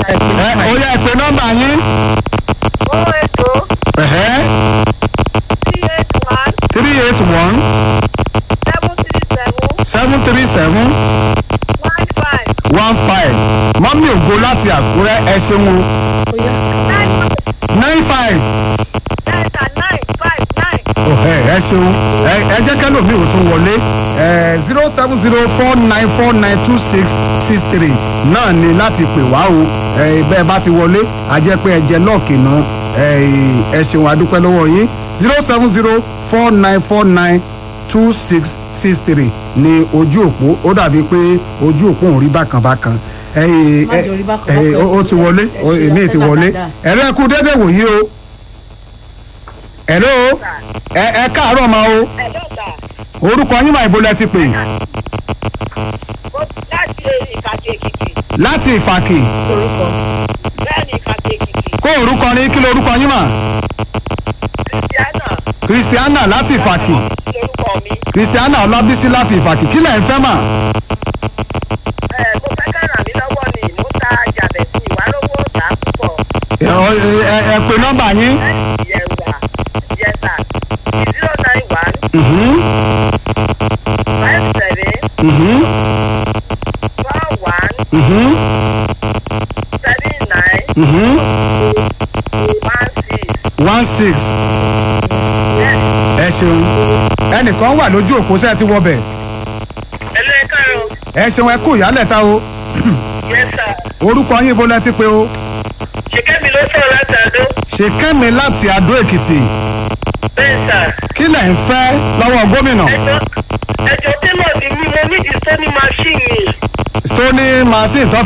ẹ ó yẹ ẹ pé nọ́mbà yín ó ètò ẹ̀hẹ́ three eight one three eight one seven seven three seven three seven one five one five mọ́mí ògo láti àkúrẹ́ ẹ ṣeun o nine nine five nine nine five nine. ẹ ẹ ṣeun ẹ ẹ jẹ́ kẹ́lòmíì ò tún wọlé ẹ zero seven zero four nine four nine two six six three náà ni láti pè wá o ẹ bẹ́ẹ̀ bá ti wọlé a jẹ́ pé ẹ jẹ lọ́ọ̀kì náà ẹ ẹ ṣeun adúpẹ́ lọ́wọ́ yín zero seven zero four nine four nine two six six three ní ojú òpó ó dàbí pé ojú òpó òun rí bákan bákan ẹ Má jẹ́ orí bákan ẹ bákan. ó ti wọlé ó- Ẹ ṣe èmi ti ọpẹ́ wọlé dáadáa. ẹ̀rọ ẹ̀kú dédé wòyí o ẹ̀rọ ẹ ẹ káàárọ̀ ma o ẹ dọ́ta orúkọ yín máa ìbò lẹ ti pè láti ìkàkì èkìtì láti ìfàkì orúkọ bẹ́ẹ̀ ni ìkàkì èkìtì kó orúkọ ní kí lorúkọ yín mà kristiana kristiana láti ìfàkì lórúkọ mi kristiana ọlábísí láti ìfàkì kí lẹ̀ ń fẹ́ mà ẹ mo fẹ́ ká ràn mí lọ́wọ́ ni mo ta jàbẹ̀ sí ìwárówó tà á púpọ̀ ẹ ọ- ẹ- ẹ- ẹ pè nọ́mbà yín yẹ̀wà yẹ̀sà zero nine one Mhm, five seven mhm, four one mhm, seven nine mhm. one six one six ẹ ṣeun ẹnìkan wà lójú òpó sẹ́ẹ̀ ti wọbẹ̀ ẹlẹ́kàrọ̀ ẹ ṣeun ẹ kú ìyálẹ̀ta o yẹ̀sà orúkọ yín ibo lẹ ti pè o ṣèkẹ́mi ló sọ̀rọ̀ láti àdó ṣèkẹ́mi láti adó èkìtì bẹ́ẹ̀ sà kí lẹ̀ ń fẹ́ lọ́wọ́ gómìnà ẹjọ́ ẹjọ́ tẹ́lọ̀ ni mí mo nídìí sóní máṣíìnì stony machine tó